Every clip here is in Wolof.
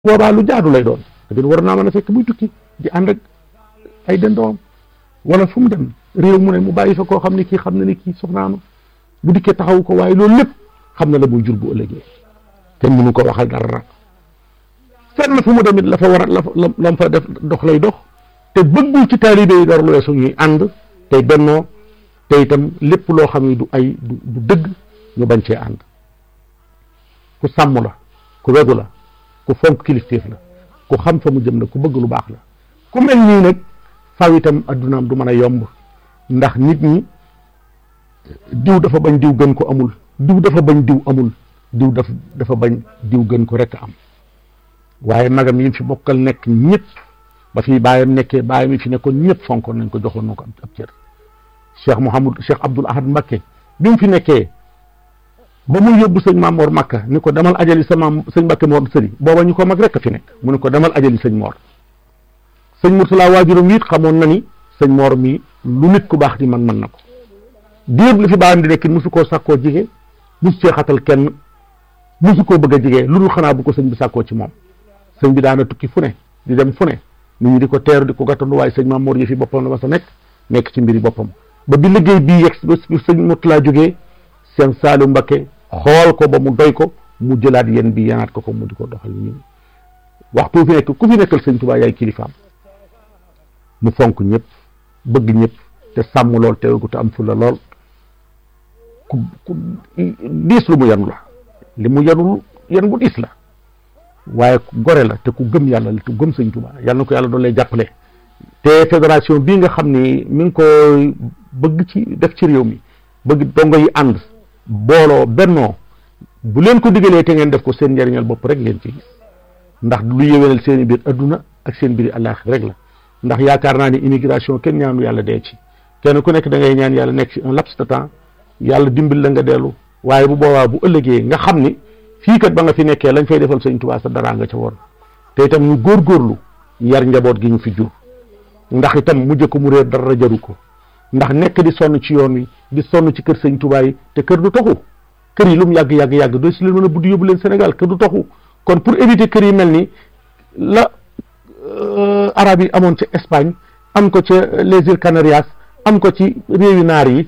boobaa lu jaadu lay doon tamit war naa mën a fekk muy tukki di ànd ak ay dendoom wala fu mu dem réew mu ne mu bàyyi fa koo xam ne kii xam na ne kii soxnaama bu dikkee taxaw ko waaye loolu lépp xam na la muy jur bu ëllëgee te mënu ko waxal dara fenn fu mu demit la fa war a la lam fa def dox lay dox te bëggul ci taalibe yi dara lu weesu ñuy ànd tey bennoo te itam lépp loo xam ne du ay du du dëgg ñu bañ cee ànd ku sàmm la ku wegu la ku fonk kilifteef la ku xam fa mu jëm la ku bëgg lu baax la ku mel nii nag faw itam addunaam du mën a yomb ndax nit ñi diw dafa bañ diw gën ko amul diw dafa bañ diw amul diw daf dafa bañ diw gën ko rekk am waaye magam yi fi bokkal nekk ñëpp ba fi bàyyam nekkee bàyyam yi fi nekkoon ñëpp fonkoon nañ ko joxoon na ko ab cër cheikh Mouhamad cheikh Abdoul Ahad Mbacké bi mu fi nekkee ba mu yóbbu sëñ Mamor Makka ni ko demal ajali sa maam sëñ Mbacké Mor sëri booba ñu ko mag rekk fi nekk mu ne ko demal ajali sëñ Mor sëñ Murtala waajuram it xamoon na ni sëñ Mor mi lu nit ku baax di man mën na ko diir li fi bàyyam di nekk musu koo sàkkoo jige musu cee xatal kenn musu koo bëgg a jige lu dul xanaa bu ko sëñ bi sàkkoo ci moom sëñ bi daana tukki fu ne di dem fu ne nit ñi di ko teeru di ko gàttandu waaye sëñ Maam Mor yi fi boppam la ma sa nekk nekk ci mbiri boppam ba bi liggéey bii yegg ba sëñ Murtala jógee seen Saalu Mbakke xool ko ba mu doy ko mu jëlaat yéen bi yanaat ko ko mu di ko doxal nii waxtu fi nekk ku fi nekkal sëñ Tuubaa yaay kilifaam mu fonk ñëpp bëgg ñëpp te sàmm lool teewul ko te am fulla lool ku ku diis lu mu yanu la li mu yanul yan bu diis la waaye gore la te ku gëm yàlla la te gëm sëñ Tuubaa yàlla na ko yàlla doon lay jàppale te fédération bii nga xam ni mi ngi ko bëgg ci def ci réew mi bëgg dongo yi ànd booloo bennoo bu leen ko digalee te ngeen def ko seen njariñal bopp rek ngeen ci gis ndax lu yéwénal seen i biir adduna ak seen biir àllaaxira rek la ndax yaakaar naa ni immigration kenn ñaanu yàlla dee ci kenn ku nekk da ngay ñaan yàlla nekk ci un laps de temps yàlla dimbil la nga dellu waaye bu boobaa bu ëllëgee nga xam ni fii kat ba nga fi nekkee lañ fay defal sëñ Tuubaa sa dara nga ca woon te itam ñu góorgóorlu yar njaboot gi ñu fi jur ndax itam mujj ko mu réer dara jaru ko ndax nekk di sonn ci yoon wi di sonn ci kër sëñ Tuubaa yi te kër du toxu kër yi lu mu yàgg yàgg yàgg doo si leen mën a buddi yóbbu leen Sénégal kër du toxu kon pour éviter kër yi mel ni la arab yi amoon ca Espagne am ko ca les îles Canarias am ko ci réewi naar yi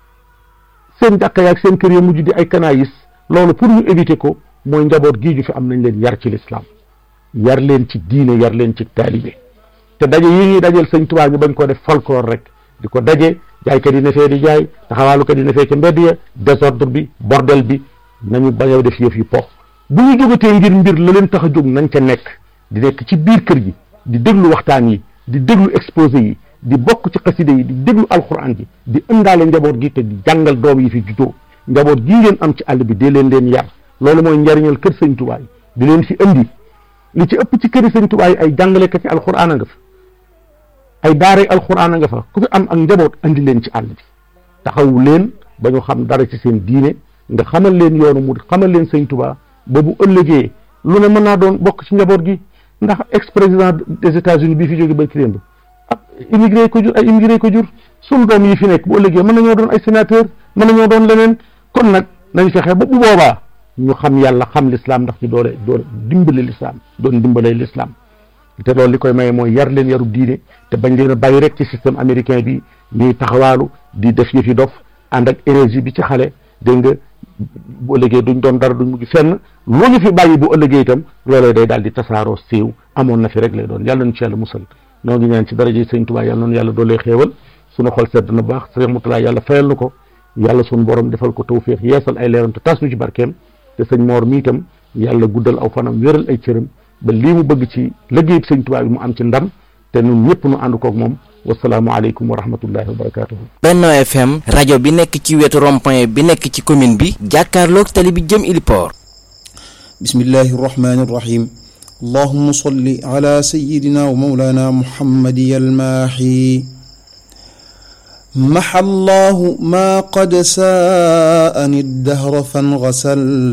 seen jàkka yaag seen kër yi mujj di ay canaïs loolu pour ñu éviter ko mooy njaboot gii ju fi am nañ leen yar ci lislaam yar leen ci diine yar leen ci taalibe te daje yi ñuy dajeel sëñ Tuubaa ñu bañ koo def folklore rek di ko daje jaaykat yi ne fee di jaay taxawaalukat yi ne fee ca mbedd ya désordre bi bordel bi nañu bañ a def yëf yi po bu ñu jógatee ngir mbir la leen tax a jóg nañ ca nekk di nekk ci biir kër gi di déglu waxtaan yi di déglu exposé yi di bokk ci xaside yi di déglu alxuraan ji di ëndaale njaboot gi te di jàngal doom yi fi juddoo njaboot gii ngeen am ci àll bi dee leen leen yar loolu mooy njariñal kër sëñ Tuubaa yi di leen fi indi li ci ëpp ci këri sëñ Tuubaa yi ay jàngalekat ci alxuraan a nga fa ay daaray alxuraan a nga fa ku fi am ak njaboot andi leen ci àll bi taxawu leen ba ñu xam dara ci seen diine nga xamal leen yoonu mu xamal leen sëñ Tuubaa ba bu ëllëgee lu ne mën naa doon bokk ci njaboot gi ndax ex président des États-Unis bii fi jóge ba ci démb ak immigré ko jur ay immigré ko jur sunu doom yi fi nekk bu ëllëgee mën nañoo doon ay sénateur mën nañoo doon leneen kon nag nañ fexe ba bu boobaa ñu xam yàlla xam l'islam ndax ñu doole doole dimbale l'islam doon dimbalee l'islam te loolu li koy maye mooy yar leen yaru diine te bañ leen a bàyyi rek ci système américain bi ñuy taxawaalu di def yëfi dof ànd ak énergie bi ci xale dégg nga bu ëllëgee duñ doon dara duñ mujj fenn lu ñu fi bàyyi bu ëllëgee itam loolee day daal di tasaaroo siiw amoon na fi rek lay doon yàlla nañu ci yàlla musal noo ngi ñaan ci daraja sëñ Tuubaa yàlla noonu yàlla doolee xéewal suñu xol sedd na baax sëñ Murtala yàlla fayal na ko yàlla suñu borom defal ko tawféex yeesal ay leeram te tas nu ci barkeem te sëñ Moor mi itam yàlla guddal aw fanam wéral ay cëram ba lii mu bëgg ci liggéey sëñ Tuubaa bi mu am ci ndam te ñun ñëpp nu ànd koog moom wasalaamualeykum wa rahmatullahi wa barakatuhu Benno FM rajo bi nekk ci wetu rond-point bi nekk ci commune bi jàkkaarloog tali bi jëm Iliport bismillahi irrahmani irrahim allahuma salli ala sayidina wa maulana muhammadi almaahi maxa allahu ma qad saani addahra fangasal